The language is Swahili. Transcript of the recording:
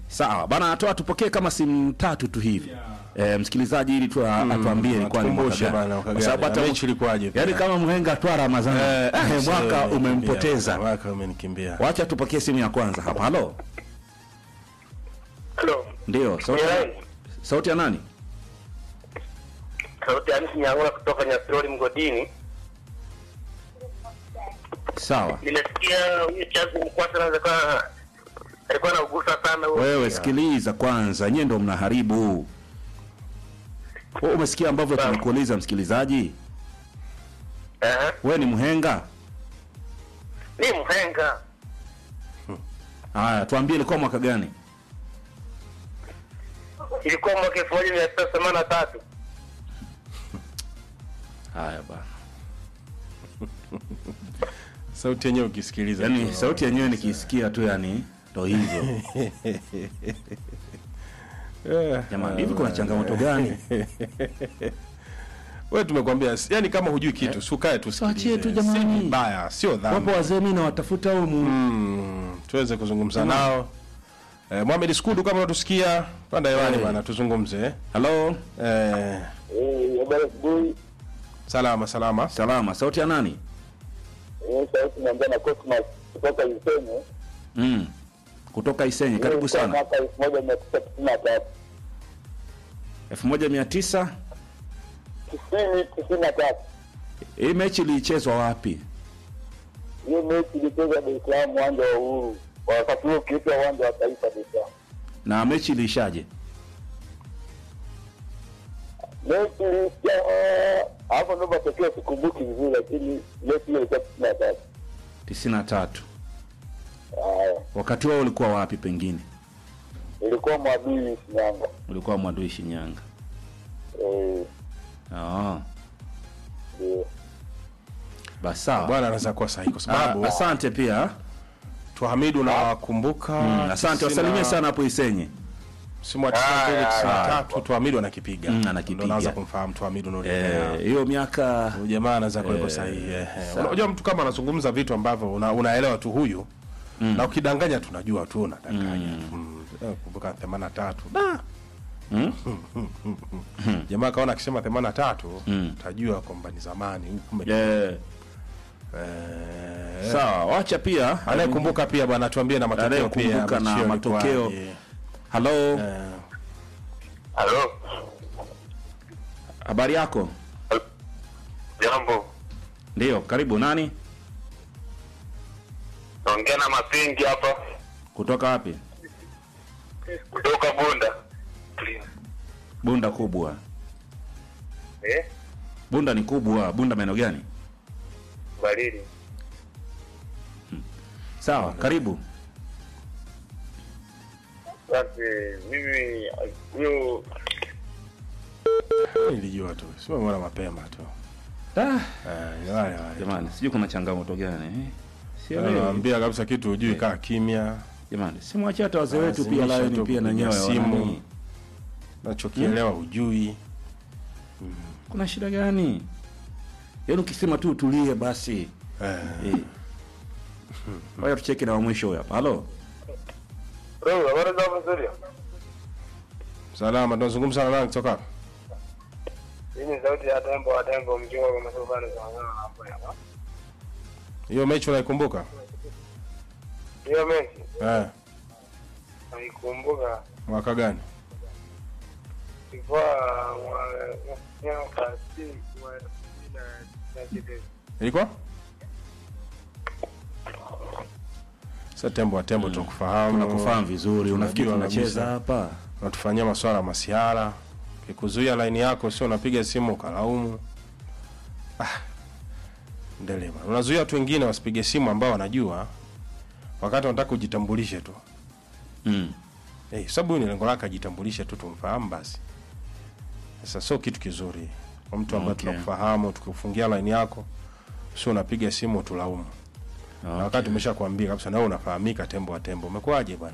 Sawa bana, toa tupokee kama simu tatu tu hivi eh, msikilizaji ili tu atuambie ilikuwa ni mwaka Tukumbushe gani. bana, mwaka Kwa sababu gani. hata Na mechi ilikuwaje pia? yani kama mhenga twa Ramadhani Eh, eh, sio, mwaka umenikimbia, umempoteza. Mwaka umenikimbia. Wacha tupokee simu ya kwanza hapa. Halo, Halo. ndio sauti, Jirani. sauti ya nani? Sauti ya Hamisi Nyang'ula kutoka Nyastroli mgodini. Sawa, Nimesikia huyu Chazi Mkwasa anaweza kuwa alikuwa anaugusa sana huo. wewe sikiliza kwanza, nyie ndo mnaharibu. Wewe umesikia ambavyo Sawa. tumekuuliza msikilizaji, Eh, wewe ni mhenga? ni mhenga. Haya, tuambie ilikuwa mwaka gani? Ilikuwa mwaka elfu moja mia tisa themanini na tatu. Haya bana, Sauti yenyewe ukisikiliza. yaani tu. sauti yenyewe nikisikia tu, yani ndo hivyo Eh, jamani. Hivi kuna changamoto gani? Wewe tumekwambia yani kama hujui kitu si ukae tu Tuachie tu sikilize. jamani. Si vibaya, sio Wapo dhambi. wazee mimi nawatafuta humu Mm, tuweze kuzungumza nao. Eh, Mohamed Skudu kama unatusikia, panda hewani Eh. bana tuzungumze. Halo, Eh, Eh, habari asubuhi. salama salama. salama. Sauti ya nani? Eh, sauti naongea na Cosmas kutoka Isenye. Mm. Kutoka Isenye, karibu sana. Mwaka elfu moja mia tisa tisini na tatu. 1900 Tisini tisini na tatu. hii mechi ilichezwa wapi? Hiyo mechi ilichezwa Dar es Salaam, uwanja wa Uhuru. Kwa wakati huo ukiitwa uwanja wa Taifa Dar es Salaam. Na mechi iliishaje? mechi iliisha hapo, ndo matokeo sikumbuki vizuri, lakini mechi hiyo ilikuwa tisini na tatu. 93. Haya, Wakati wao ulikuwa wapi pengine? ilikuwa Mwadui Shinyanga. Ulikuwa Mwadui Shinyanga. Eh, Ah, ndio. basi sawa. Bwana anaweza kuwa sahihi kwa sababu Ah, asante pia. Tuhamidu unawakumbuka. Mm, asante, wasalimie sana hapo Isenye. Simu ya 92 93 Tuhamidu anakipiga. Mm, anakipiga. Ndo naanza kumfahamu Tuhamidu Nuri. Eh, hiyo miaka Huyu jamaa anaweza kuwepo Eh, sahihi. eh, eh. sawa. Unajua mtu kama anazungumza vitu ambavyo una, unaelewa tu huyu na ukidanganya tunajua tu unadanganya. Mm. Eh, Kumbuka 83. Da. Mm? Jamaa kaona akisema 83 Mm. utajua kwamba ni zamani huku kume- eh, eh, sawa, wacha pia anayekumbuka pia bwana tuambie na matokeo pia. Anayekumbuka na machio matokeo. yalikuwaje. Halo, Eh, Halo, habari yako? jambo. Ndio, karibu. Nani Naongea na Mapingi hapa kutoka wapi? kutoka Bunda. Bunda kubwa. Eh, Bunda ni kubwa. Bunda maeneo gani? Barili. Sawa, karibu. Basi mimi huyo nilijua tu. Sio mbona mapema tu. Ah, Eh, ni wale wale. jamani, sijui kuna changamoto gani eh? Sio Yaani leo. Naambia kabisa kitu hujui kaa kimya. Jamani, simwachie hata wazee wetu pia Lazimisha laini tu pia na kupiga nyewe simu. wanani. Nachokielewa hujui. Kuna shida gani? Yaani ukisema tu utulie basi. Eh, Eh. Waya tucheke na wa mwisho huyo hapa. Halo. Bro, habari za mzuri. salama tunazungumza na nani kutoka? hapa? Hii ni sauti ya tembo wa tembo mjua kwa sababu bado tunaongea hapo hapa. Hiyo mechi unaikumbuka? Hiyo mechi Eh, naikumbuka mwaka gani? ilikuwa mwaka si wa elfu mbili na kitu. Ilikuwa? Sasa tembo wa tembo tunakufahamu. Tunakufahamu vizuri. Unafikiri Tunajua tunacheza kabisa. hapa? Unatufanyia masuala ya masiara. Kikuzuia laini yako sio unapiga simu ukalaumu. Ah. Ndelema. Unazuia watu wengine wasipige simu ambao wanajua wakati wanataka ujitambulishe tu. Mm. Eh, sababu huyu ni lengo lake ajitambulishe tu tumfahamu basi. Sasa sio kitu kizuri. Kwa mtu ambaye Okay. tunakufahamu tukifungia line yako sio unapiga simu tulaumu. Na wakati umeshakwambia kabisa na wewe unafahamika tembo wa tembo. Umekuwaje bwana?